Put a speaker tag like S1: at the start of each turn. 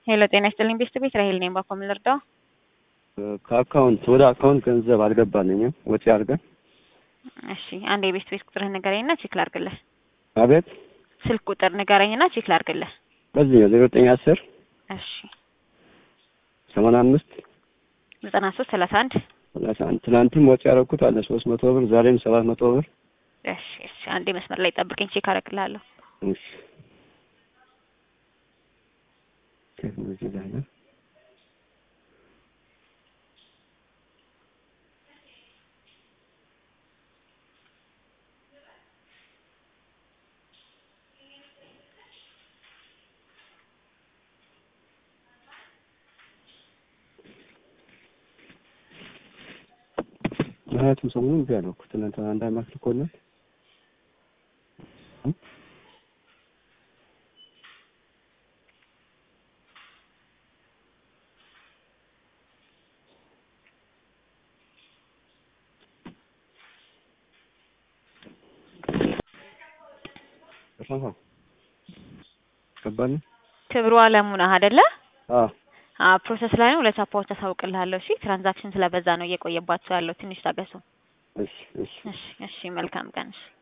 S1: ሄሎ ጤና ይስጥልኝ ቤስት ቤት ራሄል ነኝ። ባኮ ምን ልርዳው?
S2: ከአካውንት ወደ አካውንት ገንዘብ አልገባልኝም ወጪ አድርገን።
S1: እሺ አንድ የቤስት ቤት ቁጥርህ ንገረኝና ቼክ ላድርግልህ።
S2: አቤት
S1: ስልክ ቁጥር ንገረኝና ቼክ ላድርግልህ።
S2: በዚህ ነው ዜሮ ዘጠኝ አስር
S1: እሺ
S2: ሰማንያ አምስት
S1: ዘጠና ሶስት ሰላሳ አንድ
S2: ሰላሳ አንድ ትናንትም ወጪ ያደረኩት አለ ሶስት መቶ ብር ዛሬም ሰባት መቶ ብር።
S1: እሺ እሺ አንዴ መስመር ላይ ጠብቀኝ ቼክ አደርግልሃለሁ።
S2: እሺ ቴክኖሎጂ ላይ ነው። ምክንያቱም ሰሞኑን እምቢ አለው እኮ ትናንትና አንድ አመት ልኮልን ገባን።
S1: ክብሩ አለሙ ነህ አይደለ?
S2: አዎ
S1: አዎ ፕሮሰስ ላይ ነው። ለቻፓዎች አሳውቅልሃለሁ። እሺ ትራንዛክሽን ስለበዛ ነው እየቆየባቸው ያለው። ትንሽ ታገሱ።
S2: እሺ እሺ
S1: እሺ እሺ መልካም ቀን። እሺ